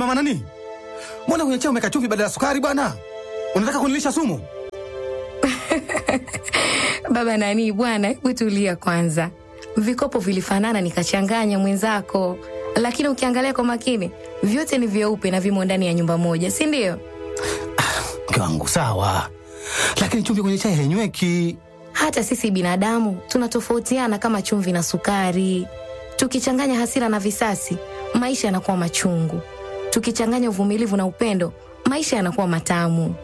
mama nani, mbona kwenye chai umeweka chumvi badala ya sukari bwana? Unataka kunilisha sumu? Baba nani bwana, hebu tulia kwanza. Vikopo vilifanana nikachanganya mwenzako, lakini ukiangalia kwa makini vyote ni vyeupe na vimo ndani ya nyumba moja, si ndio? Mke wangu sawa, lakini chumvi kwenye chai hainyweki. Hata sisi binadamu tunatofautiana kama chumvi na sukari. Tukichanganya hasira na visasi, maisha yanakuwa machungu. Tukichanganya uvumilivu na upendo, maisha yanakuwa matamu.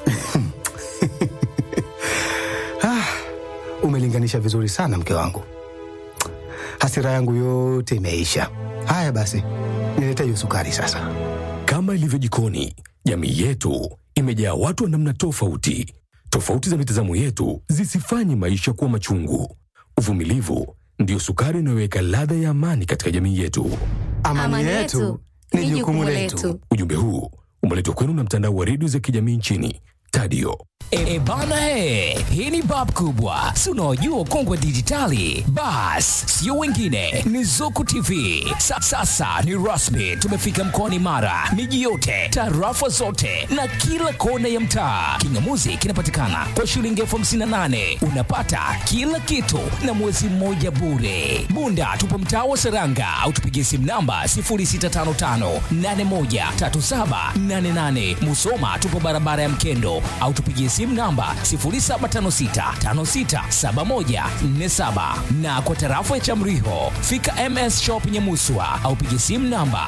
Ah, umelinganisha vizuri sana mke wangu, hasira yangu yote imeisha. Haya basi, nilete hiyo sukari sasa. Kama ilivyo jikoni, jamii yetu imejaa watu wa namna tofauti. Tofauti za mitazamo yetu zisifanye maisha kuwa machungu. Uvumilivu ndiyo sukari inayoweka ladha ya amani katika jamii yetu. Amani, yetu ni jukumu letu. Ujumbe huu umeletwa kwenu na mtandao wa redio za kijamii nchini Tadio. E bana he, hii ni bab kubwa, si unaojua kongwe dijitali. Bas, sio wengine, ni Zuku TV. Sa, sasa ni rasmi, tumefika mkoani Mara, miji yote, tarafa zote na kila kona ya mtaa. Kingamuzi kinapatikana kwa shilingi elfu hamsini na nane unapata kila kitu na mwezi mmoja bure. Bunda tupo mtaa wa Seranga au tupigie simu namba 0655813788. Musoma tupo barabara ya Mkendo au tupigie simu namba 0756567147 na kwa tarafa ya Chamriho fika MS Shop Nyamuswa au pigie simu namba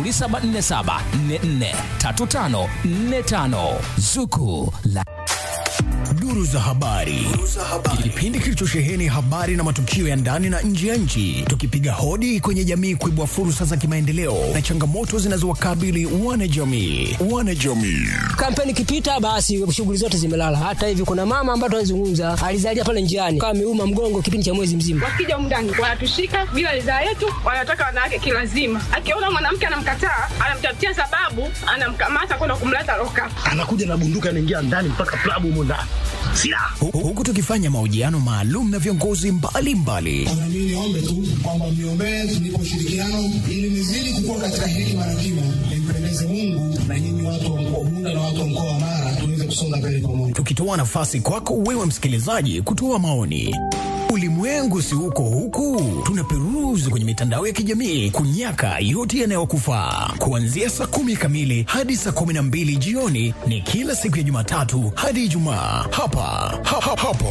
0747443545 Zuku la Duru za habari. Kipindi kilichosheheni habari na matukio ya ndani na nje ya nchi, tukipiga hodi kwenye jamii kuibua fursa za kimaendeleo na changamoto zinazowakabili wanajamii. Wanajamii. Kampeni ikipita basi shughuli zote zimelala. Hata hivi kuna mama ambaye tunazungumza alizalia pale njiani kama ameuma mgongo kipindi cha mwezi mzima. Wakija humu ndani wanatushika bila ridhaa yetu, wanataka wanawake kilazima. Akiona mwanamke anamkataa, anamtafutia sababu, anamkamata kwenda kumleta loka. anakuja na bunduki anaingia ndani mpaka klabu humo ndani silaha Hu- Huku tukifanya mahojiano maalum na viongozi mbalimbali Na mimi niombe tu kwamba mniombee tunipe ushirikiano ili nizidi kukua katika hekima na kima, nimpendeze Mungu na nyinyi watu wa mkoa Bunda na watu wa mkoa wa Mara tuweze kusonga mbele pamoja. tukitoa nafasi kwako wewe msikilizaji kutoa maoni. Ulimwengu si uko huku, tunaperuzi kwenye mitandao ya kijamii kunyaka yote yanayokufaa. Kuanzia saa kumi kamili hadi saa kumi na mbili jioni ni kila siku ya Jumatatu hadi Ijumaa hapa ha, ha, hapo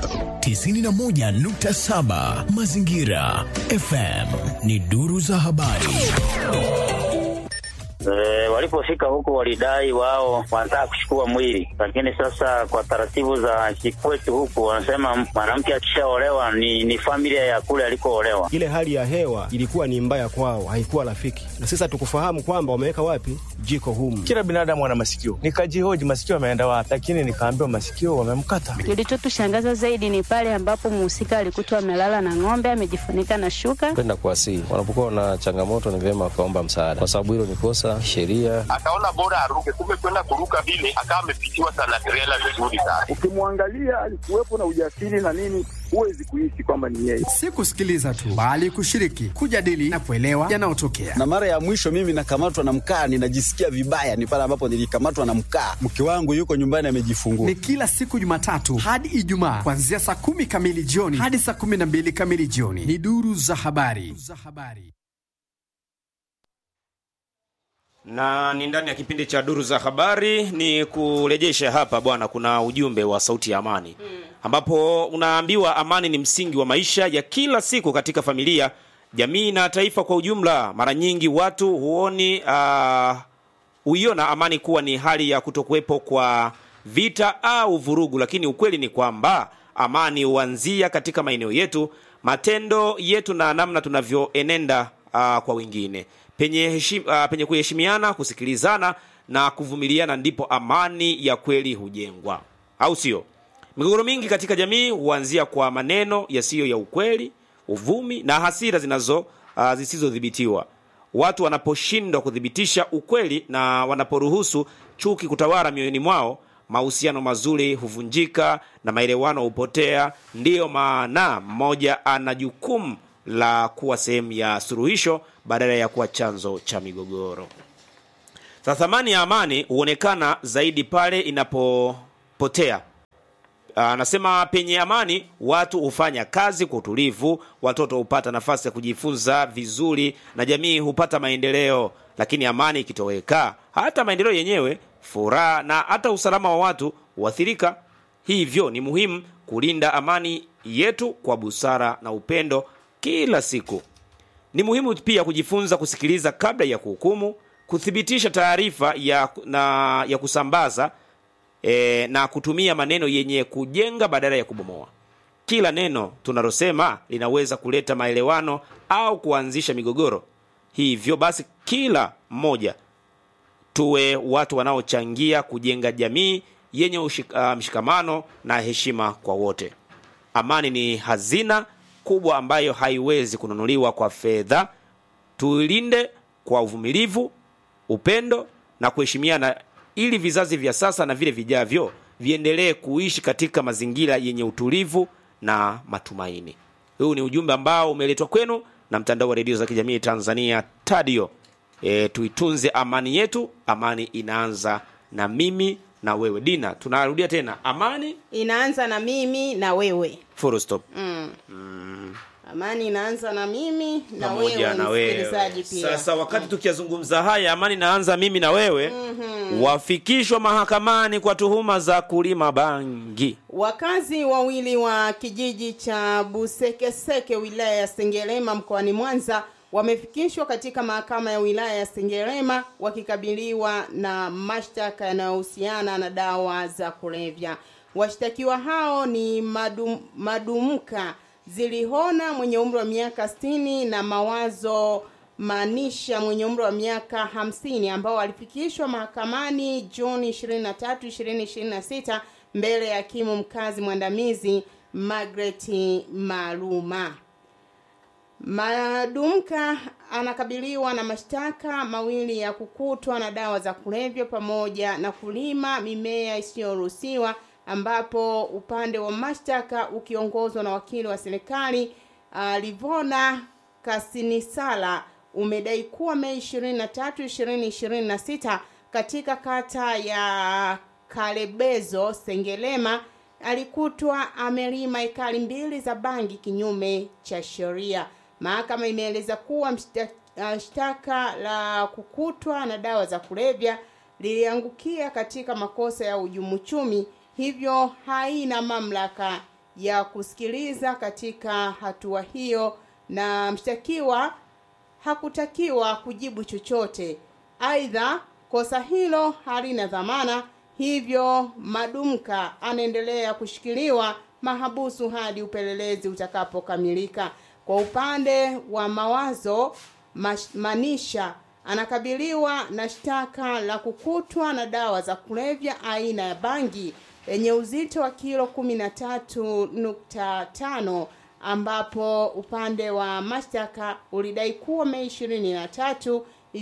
91.7 Mazingira FM ni duru za habari. E, walipofika huko walidai wao wanataka kuchukua mwili, lakini sasa kwa taratibu za kikwetu huku wanasema mwanamke akishaolewa ni, ni familia ya kule alikoolewa. Ile hali ya hewa ilikuwa ni mbaya kwao, haikuwa rafiki, na sasa tukufahamu kwamba wameweka wapi jiko humu. Kila binadamu ana masikio, nikajihoji masikio ameenda wapi, lakini nikaambiwa masikio wamemkata. Kilichotushangaza zaidi ni pale ambapo mhusika alikutwa amelala na ng'ombe amejifunika na shuka. kwenda kuwasihi. Wanapokuwa na changamoto, ni vyema wakaomba msaada, kwa sababu hilo ni kosa sheria. akaona bora aruke, kumbe kwenda kuruka vile akawa amepitiwa sana trela vizuri sana. Ukimwangalia alikuwepo na ujasiri na nini, huwezi kuishi kwamba ni yeye. Si kusikiliza tu, bali kushiriki, kujadili na kuelewa yanayotokea. na mara ya mwisho mimi nakamatwa na mkaa, ninajisikia vibaya, ni pale ambapo nilikamatwa na mkaa. Mke wangu yuko nyumbani amejifungua. Ni kila siku Jumatatu hadi Ijumaa kuanzia saa kumi kamili jioni hadi saa kumi na mbili kamili jioni. Ni duru za habari. na ni ndani ya kipindi cha duru za habari ni kurejesha hapa bwana kuna ujumbe wa sauti ya amani ambapo unaambiwa amani ni msingi wa maisha ya kila siku katika familia jamii na taifa kwa ujumla mara nyingi watu huoni uh, huiona amani kuwa ni hali ya kutokuwepo kwa vita au vurugu lakini ukweli ni kwamba amani huanzia katika maeneo yetu matendo yetu na namna tunavyoenenda uh, kwa wengine penye, heshim, uh, penye kuheshimiana kusikilizana na kuvumiliana ndipo amani ya kweli hujengwa au sio migogoro mingi katika jamii huanzia kwa maneno yasiyo ya ukweli uvumi na hasira zinazo uh, zisizodhibitiwa watu wanaposhindwa kuthibitisha ukweli na wanaporuhusu chuki kutawala mioyoni mwao mahusiano mazuri huvunjika na maelewano hupotea ndiyo maana mmoja ana jukumu la kuwa sehemu ya suluhisho badala ya kuwa chanzo cha migogoro Sasa thamani ya amani huonekana zaidi pale inapopotea. Anasema penye amani watu hufanya kazi kwa utulivu, watoto hupata nafasi ya kujifunza vizuri na jamii hupata maendeleo. Lakini amani ikitoweka, hata maendeleo yenyewe, furaha na hata usalama wa watu huathirika. Hivyo ni muhimu kulinda amani yetu kwa busara na upendo kila siku. Ni muhimu pia kujifunza kusikiliza kabla ya kuhukumu, kuthibitisha taarifa ya, na ya kusambaza e, na kutumia maneno yenye kujenga badala ya kubomoa. Kila neno tunalosema linaweza kuleta maelewano au kuanzisha migogoro. Hivyo basi, kila mmoja tuwe watu wanaochangia kujenga jamii yenye ushik, uh, mshikamano na heshima kwa wote. Amani ni hazina kubwa ambayo haiwezi kununuliwa kwa fedha. Tuilinde kwa uvumilivu, upendo na kuheshimiana, ili vizazi vya sasa na vile vijavyo viendelee kuishi katika mazingira yenye utulivu na matumaini. Huu ni ujumbe ambao umeletwa kwenu na mtandao wa redio za kijamii Tanzania Tadio. E, tuitunze amani yetu. Amani inaanza na mimi na wewe. Dina, tunarudia tena, amani inaanza na mimi na wewe full stop. mm. Mm, amani inaanza na mimi na pamoja wewe na wewe. msikilizaji pia Sasa wakati tukiyazungumza haya, amani inaanza mimi na wewe, wafikishwa mahakamani kwa tuhuma za kulima bangi. Wakazi wawili wa kijiji cha Busekeseke wilaya ya Sengerema mkoani Mwanza wamefikishwa katika mahakama ya wilaya ya Sengerema wakikabiliwa na mashtaka yanayohusiana na dawa za kulevya. Washtakiwa hao ni Madum, Madumka Zilihona mwenye umri wa miaka 60 na Mawazo Manisha mwenye umri wa miaka hamsini ambao walifikishwa mahakamani Juni 23, 2026 mbele ya hakimu mkazi mwandamizi Margaret Maluma. Madumka anakabiliwa na mashtaka mawili ya kukutwa na dawa za kulevya pamoja na kulima mimea isiyoruhusiwa ambapo upande wa mashtaka ukiongozwa na wakili wa serikali uh, Livona Kasinisala umedai kuwa Mei 23, 2026 katika kata ya Kalebezo Sengelema alikutwa amelima ekari mbili za bangi kinyume cha sheria. Mahakama imeeleza kuwa mshta- uh, shtaka la kukutwa na dawa za kulevya liliangukia katika makosa ya uhujumu uchumi, hivyo haina mamlaka ya kusikiliza katika hatua hiyo, na mshtakiwa hakutakiwa kujibu chochote. Aidha, kosa hilo halina dhamana, hivyo Madumka anaendelea kushikiliwa mahabusu hadi upelelezi utakapokamilika. Kwa upande wa mawazo Mash- Manisha anakabiliwa na shtaka la kukutwa na dawa za kulevya aina ya bangi yenye uzito wa kilo 13.5 ambapo upande wa mashtaka ulidai kuwa Mei 23,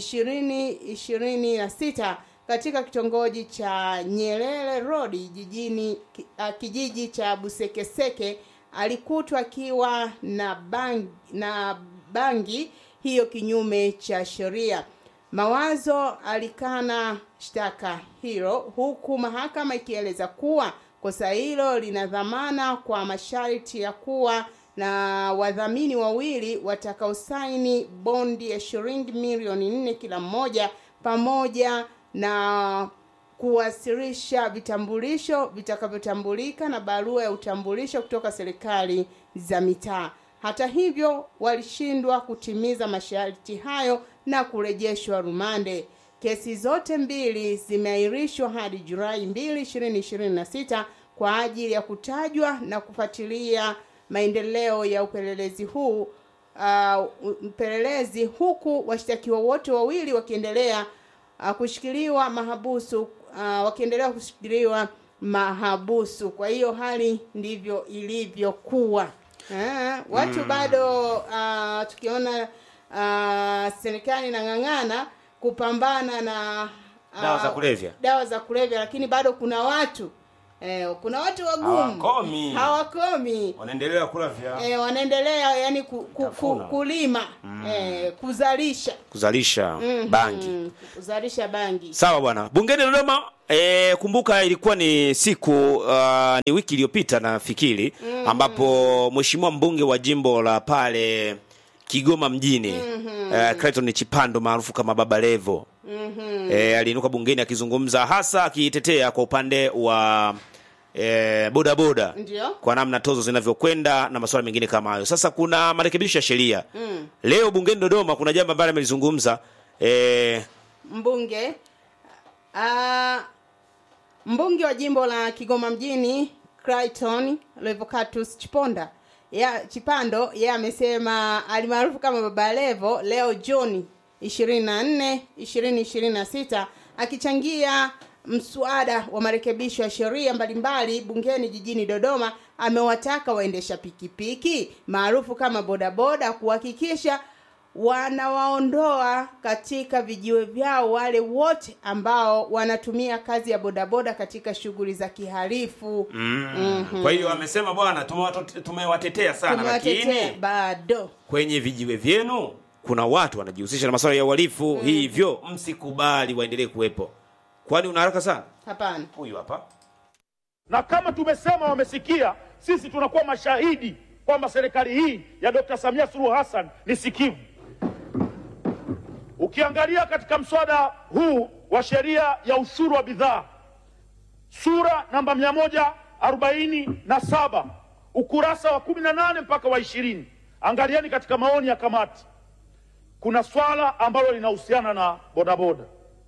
2026 katika kitongoji cha Nyerere Road jijini ki- ah, kijiji cha Busekeseke alikutwa akiwa na bangi, na bangi hiyo kinyume cha sheria. Mawazo alikana shtaka hilo huku mahakama ikieleza kuwa kosa hilo lina dhamana kwa masharti ya kuwa na wadhamini wawili watakaosaini bondi ya shilingi milioni nne kila mmoja pamoja na kuwasilisha vitambulisho vitakavyotambulika na barua ya utambulisho kutoka serikali za mitaa. Hata hivyo, walishindwa kutimiza masharti hayo na kurejeshwa rumande. Kesi zote mbili zimeahirishwa hadi Julai 2, 2026 kwa ajili ya kutajwa na kufuatilia maendeleo ya upelelezi huu uh, upelelezi huku washtakiwa wote wawili wakiendelea uh, kushikiliwa mahabusu uh, wakiendelea kushikiliwa mahabusu. Kwa hiyo hali ndivyo ilivyokuwa. Eh, watu Mm. bado uh, tukiona uh, serikali inang'ang'ana kupambana na uh, Dawa za kulevya. dawa za kulevya, lakini bado kuna watu eh, kuna watu wagumu Hawakomi. hawakomi wanaendelea kula vya eh, wanaendelea yani ku, ku, ku, kulima eh, kuzalisha kuzalisha Mhm. bangi kuzalisha bangi sawa bwana bungeni dodoma e, kumbuka ilikuwa ni siku uh, ni wiki iliyopita nafikiri Mhm. ambapo mheshimiwa mbunge wa jimbo la pale kigoma mjini Mhm. eh, Clayton chipando maarufu kama baba levo Mhm. e, aliinuka bungeni akizungumza hasa akitetea kwa upande wa e, bodaboda ndio kwa namna tozo zinavyokwenda na masuala mengine kama hayo sasa kuna marekebisho ya sheria mm. leo bungeni dodoma kuna jambo ambalo amelizungumza e, mbunge uh, mbunge wa jimbo la Kigoma mjini Clayton Levocatus Chiponda ya Chipando yeye amesema alimaarufu kama Baba Levo leo Juni 24 2026 akichangia mswada wa marekebisho ya sheria mbalimbali bungeni jijini Dodoma amewataka waendesha pikipiki maarufu kama bodaboda kuhakikisha wanawaondoa katika vijiwe vyao wale wote ambao wanatumia kazi ya bodaboda katika shughuli za kihalifu mm. Mhm. kwa hiyo amesema bwana tumewato- tumewatetea sana Tumewatetea lakini bado kwenye vijiwe vyenu kuna watu wanajihusisha na masuala ya uhalifu Mm. hivyo msikubali waendelee kuwepo kwani una haraka sana hapana huyu hapa na kama tumesema wamesikia, sisi tunakuwa mashahidi kwamba serikali hii ya Dr. Samia Suluhu Hassan ni sikivu. Ukiangalia katika mswada huu wa sheria ya ushuru wa bidhaa sura namba mia moja arobaini na saba ukurasa wa kumi na nane mpaka wa ishirini angalieni katika maoni ya kamati, kuna swala ambalo linahusiana na bodaboda.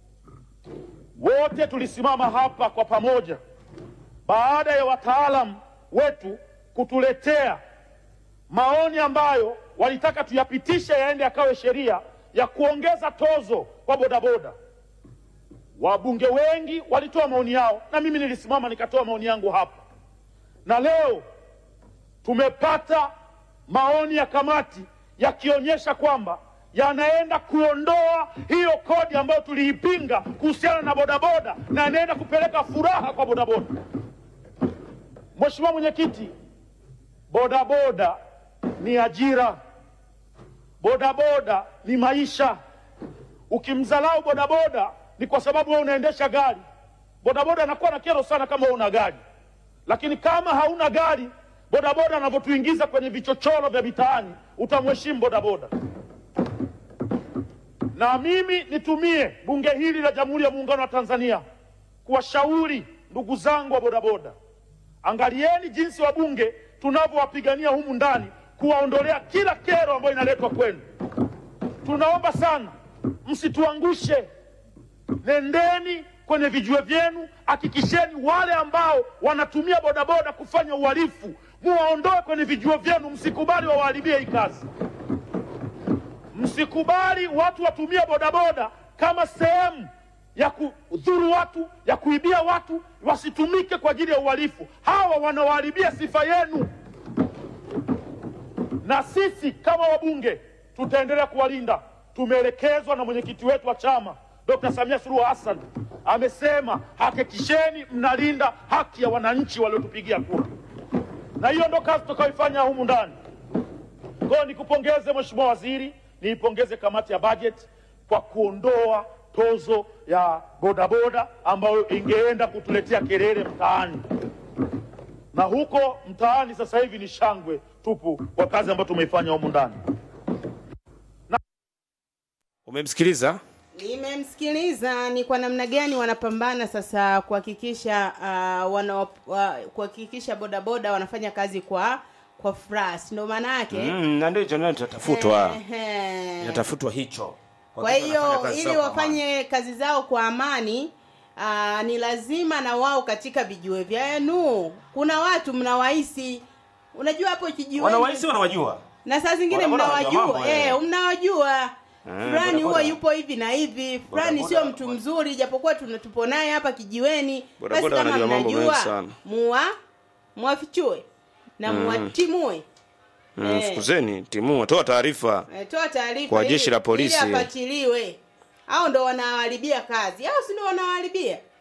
Wote tulisimama hapa kwa pamoja baada ya wataalam wetu kutuletea maoni ambayo walitaka tuyapitishe yaende yakawe sheria ya kuongeza tozo kwa bodaboda. Wabunge wengi walitoa maoni yao na mimi nilisimama nikatoa maoni yangu hapa, na leo tumepata maoni ya kamati yakionyesha kwamba yanaenda kuondoa hiyo kodi ambayo tuliipinga kuhusiana na bodaboda na yanaenda kupeleka furaha kwa bodaboda. Mheshimiwa Mwenyekiti, bodaboda ni ajira, bodaboda ni maisha. Ukimdharau bodaboda ni kwa sababu wewe unaendesha gari. Bodaboda anakuwa na kero sana kama wewe una gari, lakini kama hauna gari, bodaboda anavyotuingiza kwenye vichochoro vya mitaani, utamheshimu bodaboda. Na mimi nitumie bunge hili la Jamhuri ya Muungano wa Tanzania kuwashauri ndugu zangu wa bodaboda, angalieni jinsi wabunge tunavyowapigania humu ndani kuwaondolea kila kero ambayo inaletwa kwenu. Tunaomba sana msituangushe, nendeni kwenye vijiwe vyenu, hakikisheni wale ambao wanatumia bodaboda kufanya uhalifu muwaondoe kwenye vijiwe vyenu, msikubali wawaharibie hii kazi. Msikubali watu watumie bodaboda kama sehemu ya kudhuru watu, ya kuibia watu, wasitumike kwa ajili ya uhalifu. Hawa wanawaharibia sifa yenu, na sisi kama wabunge tutaendelea kuwalinda. Tumeelekezwa na mwenyekiti wetu wa chama Dr. Samia Suluhu Hassan amesema, hakikisheni mnalinda haki ya wananchi waliotupigia kura, na hiyo ndo kazi tutakayoifanya humu ndani. Kwa hiyo nikupongeze Mheshimiwa Waziri, niipongeze kamati ya bajeti kwa kuondoa tozo ya bodaboda ambayo ingeenda kutuletea kelele mtaani, na huko mtaani sasa hivi ni shangwe tupu kwa kazi ambayo tumeifanya humu ndani. umemsikiliza nimemsikiliza ni kwa namna gani wanapambana sasa kuhakikisha uh, wana uh, kuhakikisha bodaboda wanafanya kazi kwa kwa furaha si ndo maana yake mm, na ndio hicho ndio tatafutwa Ehe. inatafutwa hicho kwa Kuhakikisha wanafanya hiyo kazi ili zao kwa wafanye kazi zao kwa amani aa, ni lazima na wao katika vijiwe vyenu kuna watu mnawahisi unajua hapo kijiweni wanawahisi wanawajua na saa zingine Bodaboda wanajua mnawajua mambo, eh. eh, mnawajua Eh, fulani huwa bodaboda. yupo hivi na hivi fulani Bodaboda- sio mtu mzuri japokuwa tuna- tupo naye hapa kijiweni basi Bodaboda kama wanajua mambo mengi mnajua sana. muwa muwafichue na Mm. muwatimue mm, Eh. fukuzeni timu toa taarifa Eh, toa taarifa Kwa ili- jeshi la polisi. ili apatiliwe au ndo wanawaharibia kazi au si ndo wanawaharibia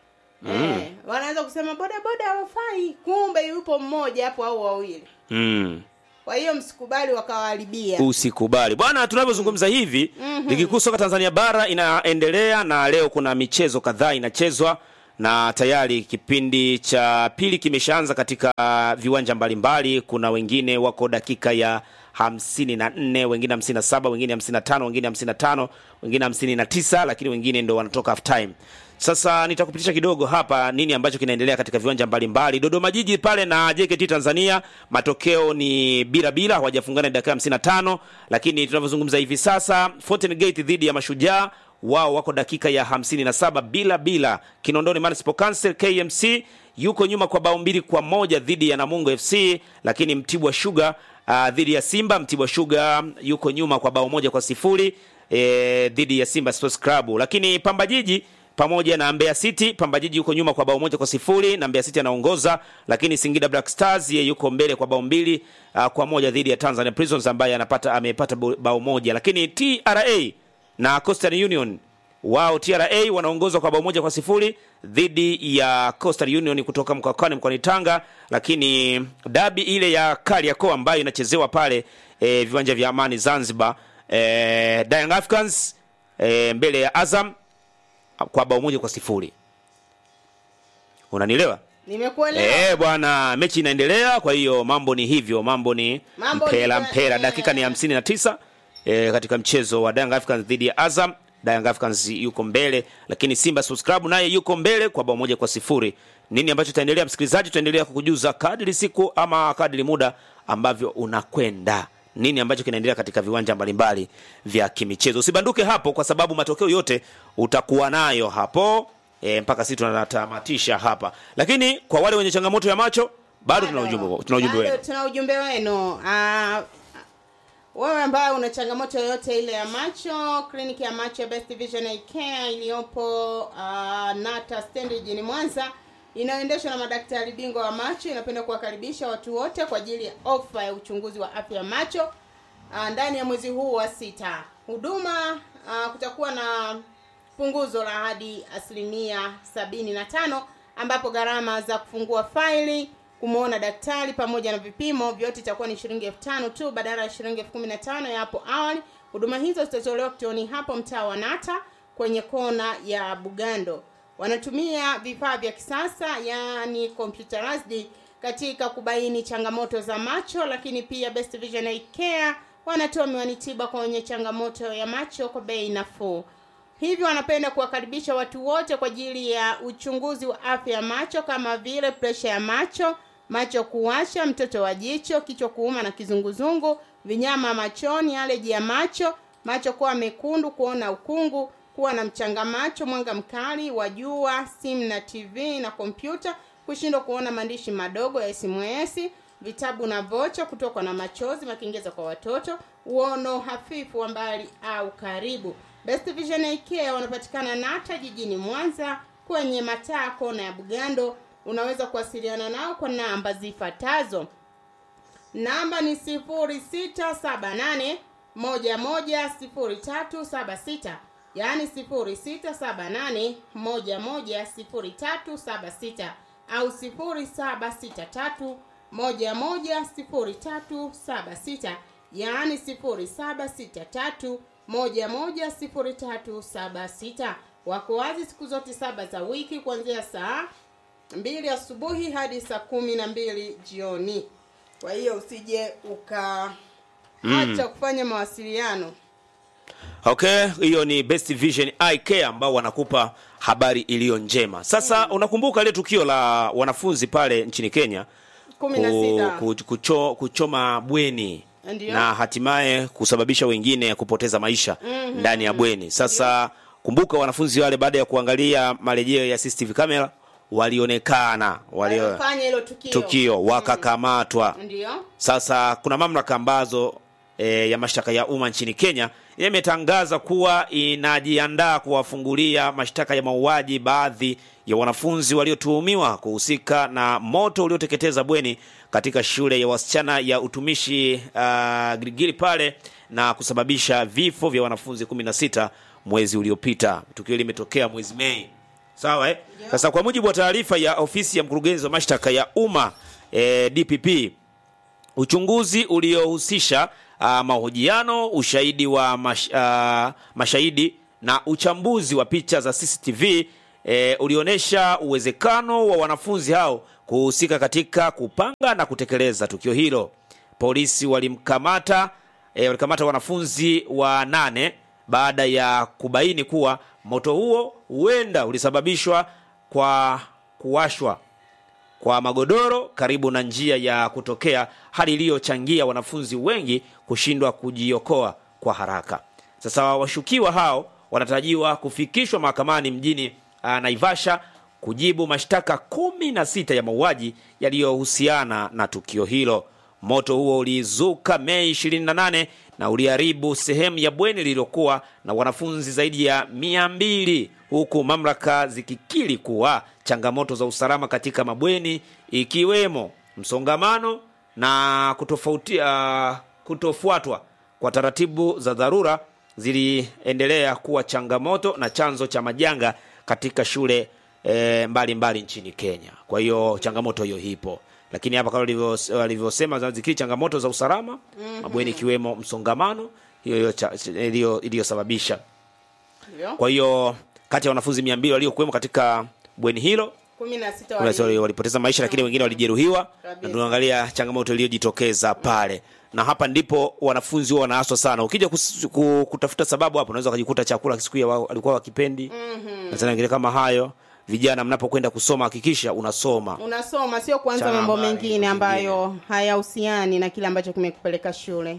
eh, wanaweza kusema bodaboda hawafai kumbe yupo mmoja hapo au wawili mm. kwa hiyo msikubali wakawaharibia usikubali bwana tunavyozungumza hivi Mhm. ligi kuu soka tanzania bara inaendelea na leo kuna michezo kadhaa inachezwa na tayari kipindi cha pili kimeshaanza katika viwanja mbalimbali kuna wengine wako dakika ya hamsini na nne wengine hamsini na saba wengine hamsini na tano wengine hamsini na tano wengine hamsini na tisa lakini wengine ndo wanatoka half time sasa nitakupitisha kidogo hapa nini ambacho kinaendelea katika viwanja mbalimbali dodoma jiji pale na jkt tanzania matokeo ni bila bila hawajafungana dakika hamsini na tano lakini tunavyozungumza hivi sasa Fountain gate dhidi ya mashujaa wao wako dakika ya 57 bila bila kinondoni municipal council kmc yuko nyuma kwa bao mbili kwa moja dhidi ya namungo fc lakini mtibwa sugar uh, dhidi ya simba mtibwa sugar yuko nyuma kwa bao moja kwa sifuri eh, dhidi ya simba sports club lakini pamba jiji pamoja na Mbeya City. Pamba Jiji yuko nyuma kwa bao moja kwa sifuri na Mbeya City anaongoza, lakini Singida Black Stars yeye yuko mbele kwa bao mbili uh, kwa moja dhidi ya Tanzania Prisons ambaye anapata amepata bo- bao moja, lakini TRA na Coastal Union wao TRA wanaongozwa kwa bao moja kwa sifuri dhidi ya Coastal Union kutoka mkoani mkoani Tanga, lakini dabi ile ya Kariakoo ambayo inachezewa pale e, viwanja vya Amani Zanzibar, e, Young Africans e, mbele ya Azam kwa bao moja kwa sifuri. Unanielewa? nimekuelewa Eh bwana, mechi inaendelea, kwa hiyo mambo ni hivyo, mambo ni Mambo ni mpera kwa- mpera. eh. Dakika ni hamsini na tisa eh, katika mchezo wa Young Africans dhidi ya Azam. Young Africans yuko mbele, lakini Simba Sports Club naye yuko mbele kwa bao moja kwa sifuri. Nini ambacho itaendelea, msikilizaji? Tutaendelea kukujuza kadri siku ama kadri muda ambavyo unakwenda nini ambacho kinaendelea katika viwanja mbalimbali vya kimichezo. Usibanduke hapo, kwa sababu matokeo yote utakuwa nayo hapo e, mpaka sisi tunatamatisha hapa. Lakini kwa wale wenye changamoto ya macho bado tuna ujumbe tuna ujumbe Bado wenu. tuna ujumbe wenu Ah, wewe ambaye una changamoto yoyote ile ya macho kliniki ya macho ya best vision Eye care iliyopo uh, nata stendi jijini mwanza inayoendeshwa na madaktari bingwa wa macho inapenda kuwakaribisha watu wote kwa ajili ya ofa ya uchunguzi wa afya ya macho uh, ndani ya mwezi huu wa sita huduma uh, kutakuwa na punguzo la hadi asilimia sabini na tano ambapo gharama za kufungua faili kumwona daktari pamoja na vipimo vyote itakuwa ni shilingi elfu tano tu badala ya shilingi elfu kumi na tano ya hapo awali huduma hizo zitatolewa kituoni hapo mtaa wa nata kwenye kona ya bugando wanatumia vifaa vya kisasa yaani computerized katika kubaini changamoto za macho lakini pia best vision Eye care wanatoa miwani tiba kwa wenye changamoto ya macho kwa bei nafuu hivyo wanapenda kuwakaribisha watu wote kwa ajili ya uchunguzi wa afya ya macho kama vile presha ya macho macho kuwasha mtoto wa jicho kichwa kuuma na kizunguzungu vinyama machoni aleji ya macho macho kuwa mekundu kuona ukungu kuwa na mchanga macho mwanga mkali wa jua simu na tv na kompyuta kushindwa kuona maandishi madogo ya sms vitabu na vocha kutokwa na machozi makengeza kwa watoto uono hafifu wa mbali au karibu best vision Eye Care wanapatikana nata jijini mwanza kwenye mataa kona ya bugando unaweza kuwasiliana nao kwa namba zifuatazo namba ni 0678 110376 yaani 0678 110376 au 0763 110376 yaani 0763 110376 wako wazi siku zote saba za wiki kuanzia saa mbili asubuhi hadi saa kumi na mbili jioni kwa hiyo usije uka Mm. acha kufanya mawasiliano Okay, hiyo ni Best Vision Eye Care ambao wanakupa habari iliyo njema. Sasa unakumbuka ile tukio la wanafunzi pale nchini Kenya kumi na sita ku, kucho, kuchoma bweni Ndiyo. na hatimaye kusababisha wengine kupoteza maisha Mhm. ndani ya bweni. Sasa kumbuka wanafunzi wale baada ya kuangalia marejeo ya CCTV camera walionekana walio waliofanya hilo tukio, tukio wakakamatwa. ndio Sasa kuna mamlaka ambazo e, ya mashtaka ya umma nchini Kenya imetangaza kuwa inajiandaa kuwafungulia mashtaka ya mauaji baadhi ya wanafunzi waliotuhumiwa kuhusika na moto ulioteketeza bweni katika shule ya wasichana ya utumishi uh, Girigiri pale na kusababisha vifo vya wanafunzi 16 mwezi uliopita. Tukio limetokea mwezi Mei sawa eh? Sasa kwa mujibu wa taarifa ya ofisi ya mkurugenzi wa mashtaka ya umma eh, DPP uchunguzi uliohusisha uh, mahojiano, ushahidi wa mash, uh, mashahidi na uchambuzi wa picha za CCTV eh, ulionyesha uwezekano wa wanafunzi hao kuhusika katika kupanga na kutekeleza tukio hilo. Polisi walimkamata eh, walikamata wanafunzi wa nane baada ya kubaini kuwa moto huo huenda ulisababishwa kwa kuwashwa kwa magodoro karibu na njia ya kutokea, hali iliyochangia wanafunzi wengi kushindwa kujiokoa kwa haraka. Sasa washukiwa hao wanatarajiwa kufikishwa mahakamani mjini uh, Naivasha kujibu mashtaka kumi na sita ya mauaji yaliyohusiana na tukio hilo. Moto huo ulizuka Mei 28 na uliharibu sehemu ya bweni lililokuwa na wanafunzi zaidi ya mia mbili huku mamlaka zikikiri kuwa changamoto za usalama katika mabweni ikiwemo msongamano na kutofauti, uh, kutofuatwa kwa taratibu za dharura ziliendelea kuwa changamoto na chanzo cha majanga katika shule eh, mbalimbali nchini Kenya. Kwa hiyo changamoto hiyo ipo, lakini hapa kama walivyo- walivyosema zikiri changamoto za usalama Mhm. mabweni ikiwemo msongamano hiyo hiyo cha- iliyo- iliyosababisha Ndio. kwa hiyo kati ya wanafunzi mia mbili waliokuwemo katika bweni hilo kumi na sita kuna wale walipoteza maisha lakini wengine walijeruhiwa na Kabisa. tunaangalia changamoto iliyojitokeza pale na hapa ndipo wanafunzi huwa wanaaswa sana ukija kus, ku, kutafuta sababu hapo unaweza ukajikuta chakula siku ya wao alikuwa wakipendi na tena ingine kama hayo vijana mnapokwenda kusoma hakikisha unasoma unasoma sio kuanza Chana mambo habari mengine ambayo hayahusiani na kile ambacho kimekupeleka shule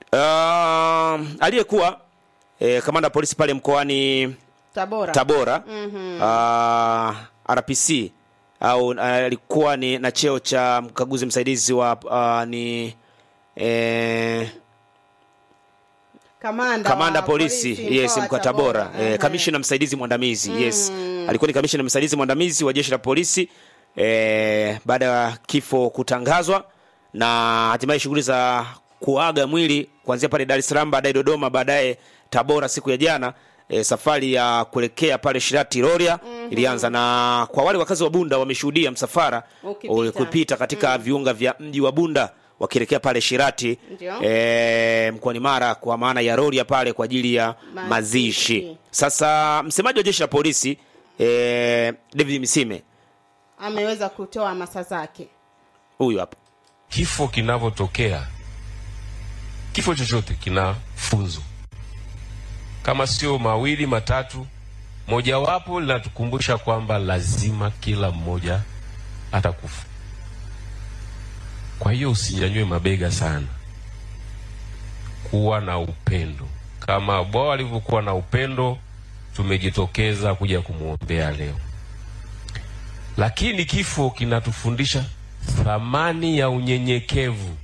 uh, aliyekuwa eh, kamanda wa polisi pale mkoani tabora Tabora Mhm. uh, RPC au uh, alikuwa ni na cheo cha mkaguzi msaidizi wa uh, ni eh, kamanda kamanda wa polisi, yes mkoa wa mkoa Tabora eh, kamishina msaidizi mwandamizi yes alikuwa ni kamishina msaidizi mwandamizi wa jeshi la polisi eh, baada ya kifo kutangazwa na hatimaye shughuli za kuaga mwili kuanzia pale Dar es Salaam baadaye Dodoma baadaye Tabora siku ya jana e, safari ya kuelekea pale Shirati Rorya ilianza na kwa wale wakazi wa Bunda wameshuhudia msafara Ukipita. ukipita katika viunga vya mji wa Bunda wakielekea pale Shirati Ndio. e, mkoani Mara kwa maana ya Rorya pale kwa ajili ya Mazishi. mazishi. Sasa msemaji wa jeshi la polisi e, David Misime ameweza kutoa hamasa zake huyu hapa kifo kinavyotokea kifo chochote kina funzo kama sio mawili matatu mojawapo linatukumbusha kwamba lazima kila mmoja atakufa kwa hiyo usinyanyue mabega sana kuwa na upendo kama bwao alivyokuwa na upendo tumejitokeza kuja kumwombea leo lakini kifo kinatufundisha thamani ya unyenyekevu.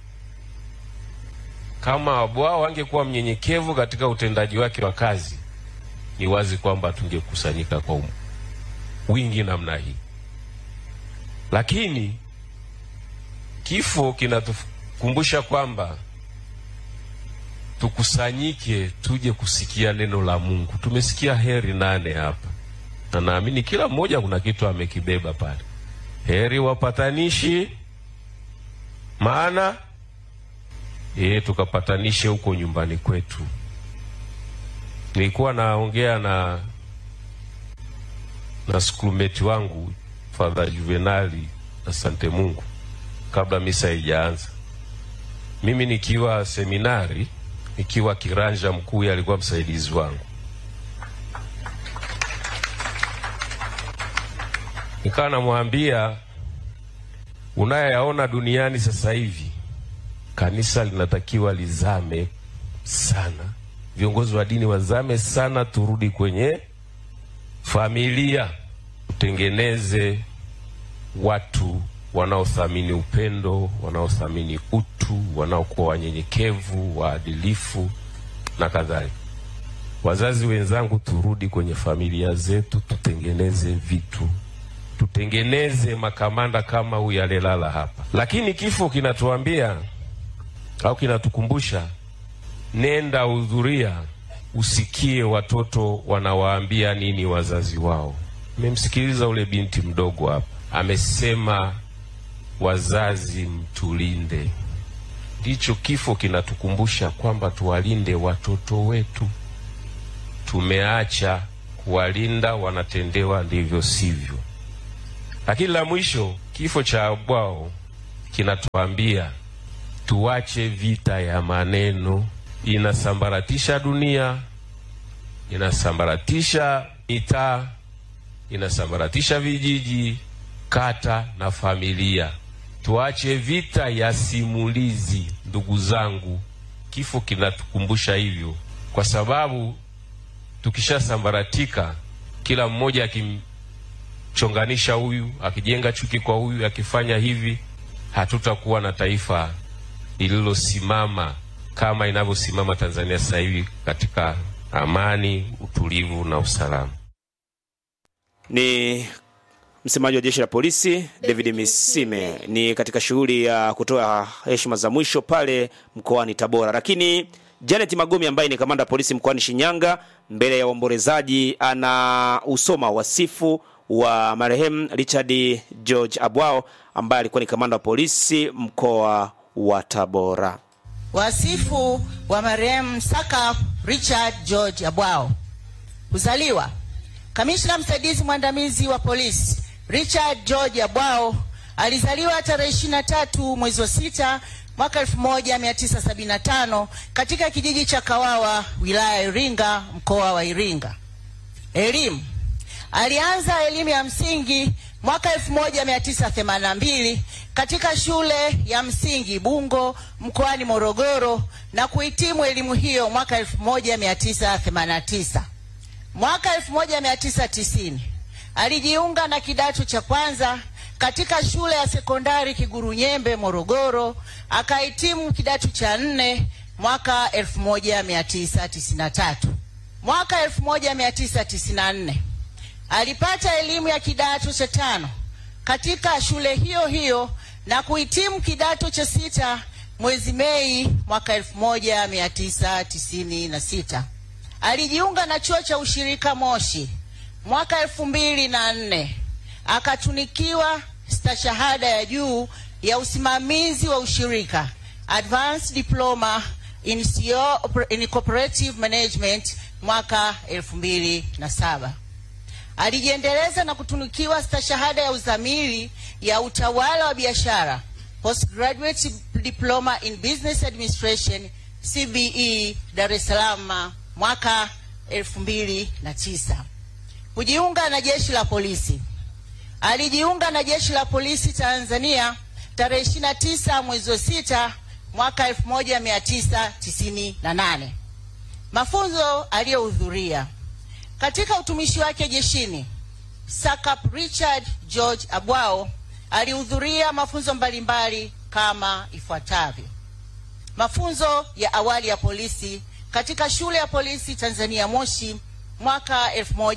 Kama Bwao angekuwa mnyenyekevu katika utendaji wake wa kazi, ni wazi kwamba tungekusanyika kwa um- wingi namna hii. Lakini kifo kinatukumbusha kwamba tukusanyike, tuje kusikia neno la Mungu. Tumesikia heri nane hapa, na naamini kila mmoja kuna kitu amekibeba pale. Heri wapatanishi, maana e, tukapatanishe huko nyumbani kwetu. Nilikuwa naongea na na skulmeti wangu Father Juvenali, asante Mungu, kabla misa haijaanza. Mimi nikiwa seminari, nikiwa kiranja mkuu, yeye alikuwa msaidizi wangu. Nikawa namwambia unayoyaona duniani sasa hivi, kanisa linatakiwa lizame sana, viongozi wa dini wazame sana, turudi kwenye familia, tutengeneze watu wanaothamini upendo, wanaothamini utu, wanaokuwa wanyenyekevu, waadilifu na kadhalika. Wazazi wenzangu, turudi kwenye familia zetu, tutengeneze vitu tutengeneze makamanda kama huyu alelala hapa. Lakini kifo kinatuambia au kinatukumbusha, nenda hudhuria, usikie watoto wanawaambia nini wazazi wao. Nimemsikiliza ule binti mdogo hapa, amesema wazazi mtulinde. Ndicho kifo kinatukumbusha kwamba tuwalinde watoto wetu. Tumeacha kuwalinda, wanatendewa ndivyo sivyo. Lakini la mwisho, kifo cha Abwao kinatuambia tuache vita ya maneno, inasambaratisha dunia, inasambaratisha mitaa, inasambaratisha vijiji, kata na familia. Tuache vita ya simulizi, ndugu zangu. Kifo kinatukumbusha hivyo, kwa sababu tukishasambaratika, kila mmoja akimchonganisha huyu, akijenga chuki kwa huyu, akifanya hivi, hatutakuwa na taifa lililosimama kama inavyosimama Tanzania sasa hivi katika amani, utulivu na usalama. Ni msemaji wa jeshi la polisi David Misime ni katika shughuli ya kutoa heshima za mwisho pale mkoani Tabora. Lakini Janet Magomi ambaye ni kamanda wa polisi mkoani Shinyanga, mbele ya waombolezaji, ana usoma wasifu wa marehemu Richard George Abwao ambaye alikuwa ni kamanda wa polisi mkoa wa Tabora. Wasifu wa marehemu Saka Richard George Abwao. Kuzaliwa: Kamishna msaidizi mwandamizi wa polisi Richard George Abwao alizaliwa tarehe 23 mwezi wa sita mwaka 1975 katika kijiji cha Kawawa wilaya ya Iringa mkoa wa Iringa. Elimu: alianza elimu ya msingi mwaka 1982 katika shule ya msingi Bungo mkoani Morogoro na kuhitimu elimu hiyo mwaka 1989. Mwaka 1990 alijiunga na kidato cha kwanza katika shule ya sekondari Kigurunyembe Morogoro, akahitimu kidato cha nne mwaka 1993. Mwaka 1994 alipata elimu ya kidato cha tano katika shule hiyo hiyo na kuhitimu kidato cha sita mwezi Mei mwaka 1996. Alijiunga na chuo cha ushirika Moshi mwaka elfu mbili na nne akatunikiwa stashahada ya juu ya usimamizi wa ushirika Advanced Diploma in, CO, in Cooperative Management mwaka elfu mbili na saba. Alijiendeleza na kutunukiwa stashahada ya uzamili ya utawala wa biashara Postgraduate Diploma in Business Administration CBE Dar es Salaam mwaka elfu mbili na tisa. Kujiunga na jeshi la polisi. Alijiunga na jeshi la polisi Tanzania tarehe 29 mwezi wa sita mwaka 1998. Mafunzo aliyohudhuria katika utumishi wake jeshini, Sakap Richard George Abwao alihudhuria mafunzo mbalimbali kama ifuatavyo: mafunzo ya awali ya polisi katika shule ya polisi Tanzania Moshi mwaka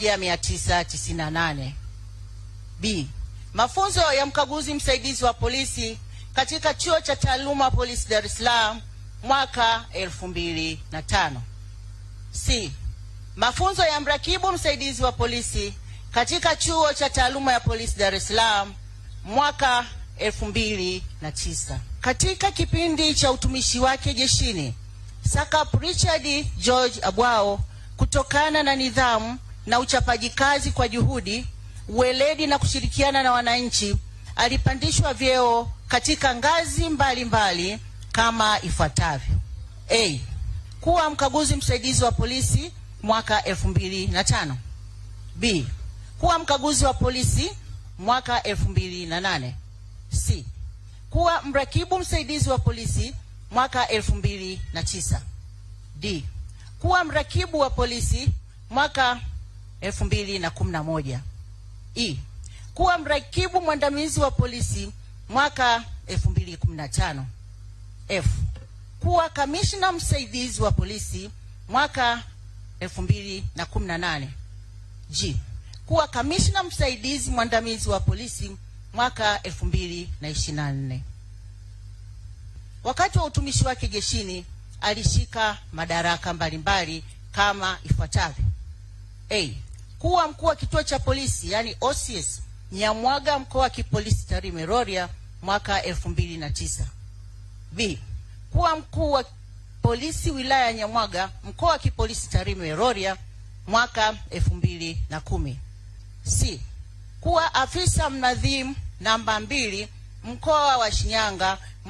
1998. B. Mafunzo ya mkaguzi msaidizi wa polisi katika chuo cha taaluma polisi Dar es Salaam mwaka 2005. C. Mafunzo ya mrakibu msaidizi wa polisi katika chuo cha taaluma ya polisi Dar es Salaam mwaka 2009. Katika kipindi cha utumishi wake jeshini, Sakap Richard George Abwao kutokana na nidhamu na uchapaji kazi kwa juhudi, uweledi na kushirikiana na wananchi, alipandishwa vyeo katika ngazi mbalimbali mbali kama ifuatavyo: A. Kuwa mkaguzi msaidizi wa polisi mwaka 2005. B. Kuwa mkaguzi wa polisi mwaka 2008. C. Kuwa mrakibu msaidizi wa polisi mwaka 2009. D. Kuwa mrakibu wa polisi mwaka 2011. E. Kuwa mrakibu mwandamizi wa polisi mwaka 2015. F. Kuwa kamishna msaidizi wa polisi mwaka 2018. G. Kuwa kamishna msaidizi mwandamizi wa polisi mwaka 2024. Wakati wa utumishi wake jeshini alishika madaraka mbalimbali kama ifuatavyo: A. kuwa mkuu wa kituo cha polisi yani OCS Nyamwaga mkoa wa kipolisi Tarime Rorya mwaka elfu mbili na tisa. B. Kuwa mkuu wa polisi wilaya ya Nyamwaga mkoa wa kipolisi Tarime Rorya mwaka elfu mbili na kumi. C. Kuwa afisa mnadhimu namba mbili mkoa wa Shinyanga